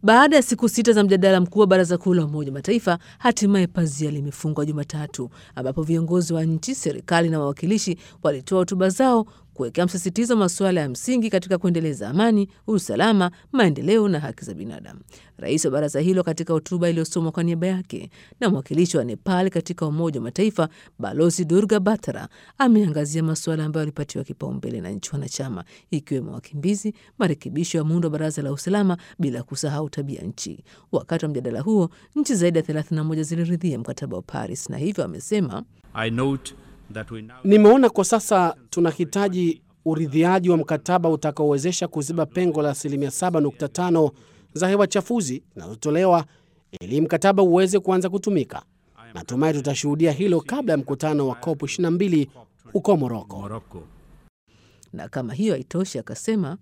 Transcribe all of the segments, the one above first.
Baada ya siku sita za mjadala mkuu wa Baraza Kuu la Umoja wa Mataifa, hatimaye pazia limefungwa Jumatatu, ambapo viongozi wa nchi, serikali na wawakilishi walitoa hotuba zao kuwekea msisitizo masuala ya msingi katika kuendeleza amani, usalama, maendeleo na haki za binadamu. Rais wa baraza hilo katika hotuba iliyosomwa kwa niaba yake na mwakilishi wa Nepal katika Umoja wa Mataifa Balozi Durga Batra ameangazia masuala ambayo yalipatiwa kipaumbele na nchi wanachama, ikiwemo wakimbizi, marekebisho ya muundo wa baraza la usalama, bila kusahau tabia nchi. Wakati wa mjadala huo, nchi zaidi ya 31 ziliridhia mkataba wa Paris na hivyo amesema Nimeona kwa sasa tunahitaji uridhiaji wa mkataba utakaowezesha kuziba pengo la asilimia 7.5 za hewa chafuzi zinazotolewa ili mkataba uweze kuanza kutumika. Natumai tutashuhudia hilo kabla ya mkutano wa COP 22 huko Moroko. Na kama hiyo haitoshi, akasema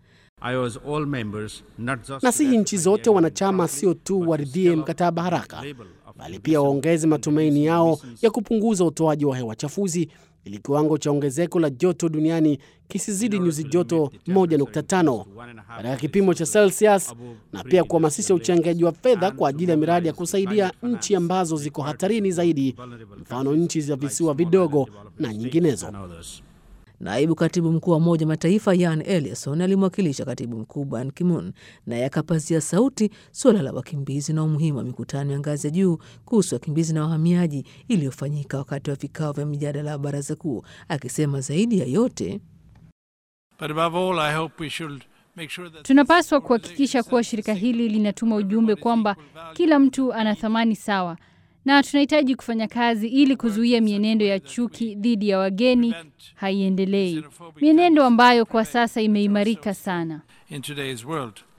nasihi nchi zote wanachama sio tu waridhie mkataba haraka, bali pia waongeze matumaini yao ya kupunguza utoaji wa hewa chafuzi ili kiwango cha ongezeko la joto duniani kisizidi nyuzi joto 1.5 katika kipimo cha Celsius, na pia kuhamasisha uchangiaji wa fedha kwa ajili ya miradi ya kusaidia nchi ambazo ziko hatarini zaidi, mfano nchi za visiwa vidogo na nyinginezo. Naibu katibu mkuu wa Umoja Mataifa Yan Eliasson alimwakilisha katibu mkuu Ban Ki-moon, naye akapazia sauti suala la wakimbizi na umuhimu wa mikutano ya ngazi ya juu kuhusu wakimbizi na wahamiaji iliyofanyika wakati wa vikao vya mijadala wa baraza kuu, akisema zaidi ya yote tunapaswa kuhakikisha kuwa shirika hili linatuma ujumbe kwamba kila mtu ana thamani sawa na tunahitaji kufanya kazi ili kuzuia mienendo ya chuki dhidi ya wageni haiendelei, mienendo ambayo kwa sasa imeimarika sana.